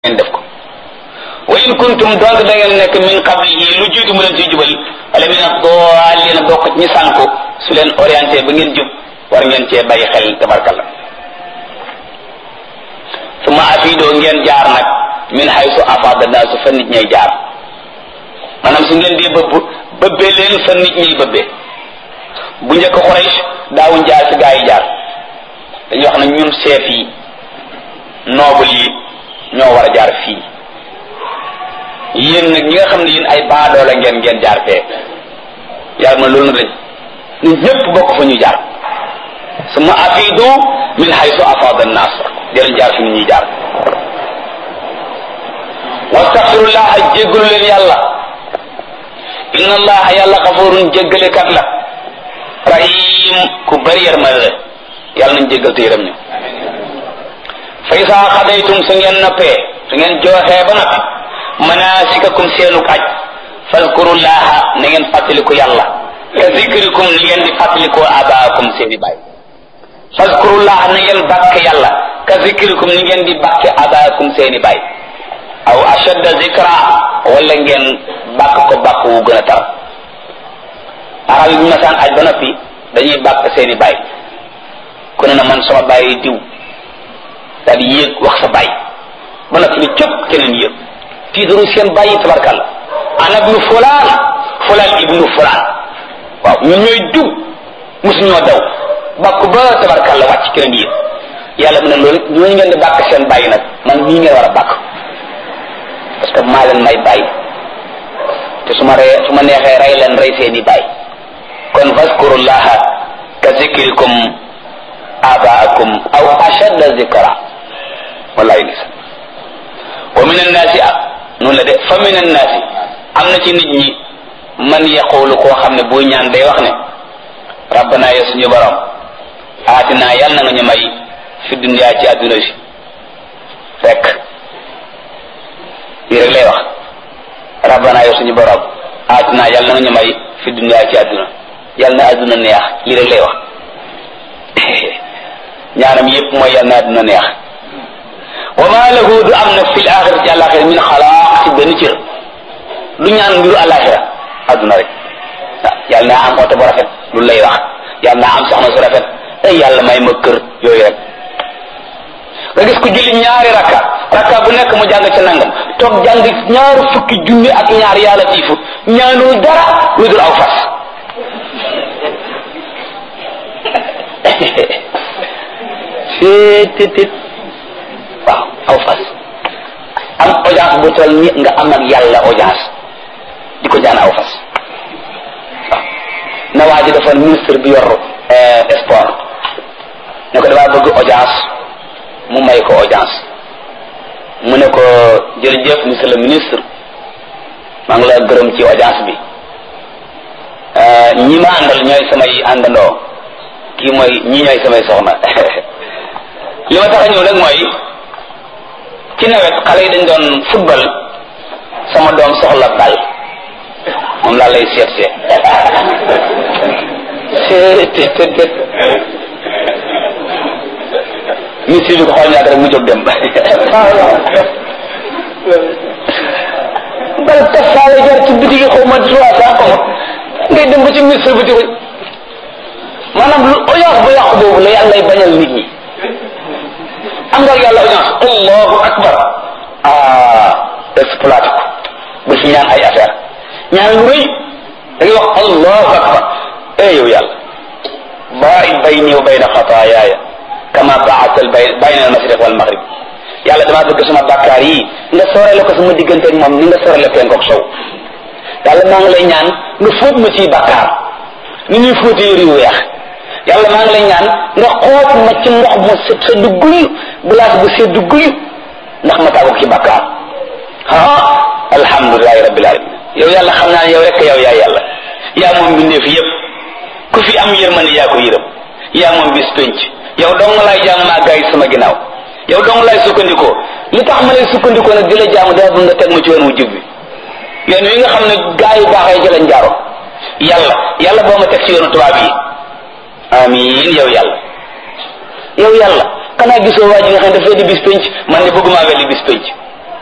ngeen def ko wa in kuntum donc da ngeen nekk min qablihi lu jiitu mu leen ciy jubal wala min ad-dallin bokk ci ñi sànku su leen orienté ba ngeen jub war ngeen cee bàyyi xel tabarkalla suma afidoo ngeen jaar nag min haysu afada naasu fa nit ñay jaar maanaam su ngeen dee bëbb bëbbee leen fa nit ñay bëbbee bu njëkk Quraysh daawuñ jaar fi gaa yi jaar dañuy wax ne ñun chef yi noble yi ñoo war a jaar fii yéen nag ñi nga xam ne yéen ay baadoola ngeen ngeen jaar fee yàlla ma loolu na dañ nit ñëpp bokk fa ñu jaar suma afidu min haysu afada an-nas jëlañ jaar fi ñuy jaar wastaxfirullaha jéggalu leen yàlla inna allaha yàlla xafurun jéggalekat la rahim ku bari yërmande la yàlla nañ jéggal te yërëm ñu fa isaa xadaytum su ngeen noppee su ngeen jooxee ba noppi manasikakum seenuk aj fazkurullaha na ngeen fàttaliku yàlla ka zikrikum ni ngeen di fàttalikoo abaakum seeni baay fazkurullaha na ngeen bàkke yàlla ka zikrikum ni ngeen di bàkke abaakum seeni baay aw ashadda zikra wala ngeen bàkk ko bàkk wu gën a tar arab yi bu masaan aj ba noppi dañuy bàkk seeni baay ku ne na man sama baay diw daal di yéeg wax sa baay ba noppi ni cëpp keneen yéeg tiitaru seen bàyyi tabarkalla ana ibnu fulaan fulaan ibnu fulaan waaw ñun ñooy diw mosu ñoo daw bàkku ba tabarkalla wàcc keneen yéeg yàlla mu ne loolu ñooñu ngeen di bàkk seen bàyyi nag man nii ngeen war a bàkk parce que maa leen may bàyyi te su ma ree su ma neexee rey leen rey seeni bàyyi kon fazkurullaha ka zikrikum abaakum aw ashadda zikra wallahi lisa wa min annaasi noonu la de fa min annaasi am na ci nit ñi man yaqulu koo xam ne buy ñaan day wax ne rabbana ya suñu borom aatina yàlla na nga ñu may fi dunya ci adduna si fekk lii rek lay wax rabbana ya suñu borom aatina yàlla na nga ñu may fi dunya ci adduna yàlla na adduna neex lii rek lay wax ñaanam yépp mooy yàlla na adduna neex wa ma lahu du am nag fil axira ci àlaxira min xalaaq ci benn cër du ñaan mbiru àlaxira adduna rek ah yàlla naa am oto bu rafet lu lay wax yàlla naa am soxna su rafet ay yàlla may ma kër yooyu rek nga gis ko julli ñaari rakka rakka bu nekk mu jàng ca nangam toog jàng ñaari fukki junni ak ñaar yàlla tiifu ñaanul dara lu dul aw fas seetit waaw aw fas am audience bu toll ni nga am ak yàlla audience di ko jaan aw fas waaw na waa ji dafa ministre bi yor sport ne ko damaa bëgg audience mu may ko audience mu ne ko jërëjëf monsieur le ministre maa ngi la gërëm ci audience bi ñi ma àndal ñooy samay àndandoo kii mooy ñi ñooy samay soxna li ma tax a ñëw nag mooy ci nawet xale yi dañ doon football sama doom soxla bal moom laa lay seet seet seet te te ministre bi ko xool ñaata rek mu jóg dem bal tafaale jar ci bitigi xaw ma trois cent xaw ngay dem ba ci ministre bi di ko maanaam lu audience bu yàqu boobu la yàlla lay bañal nit ñi am nga yàlla audience allahu akbar ah exploité ko bu fi ñaan ay affaire ñaan lu rëy da ngay wax allahu akbar eh yow yàlla baa'id bayni wa bayna xataayaaya kama ba'adta bayna al-mashriq wal maghrib yàlla damaa bëgg sama bàkkaar yi nga soorale ko sama diggante ak moom ni nga soorale penku ak sow yàlla maa ngi lay ñaan nga fóot ma ciy bàkkaar ni ñuy fóotee yëri weex yàlla maa ngi lay ñaan nga xoot ma ci ndox mu sedd guyu glace bu sedd guyu ndax ma tàggu ci bàkkaar ah alhamdulilahi rabbil alamin yow yàlla xam naa ne yow rek yow yaa yàlla yaa moom mbindeef yëpp ku fi am yërmande yaa ko yërëm yaa moom bis penc yow dong laay jaam maa gaay sama ginnaaw yow dong laay sukkandikoo li tax ma lay sukkandikoo nag di la jaamu daa bëgg nga teg ma ci yoon wu jub bi yoon wi nga xam ne gaa yu baaxee ci lañ jaaroon yàlla yàlla boo ma teg ci yoonu tubaab yi amiin yow yàlla yow yàlla xanaa gisoo waa ji nga xam ne dafay di bis penc man ne bëgguma weddi bis penc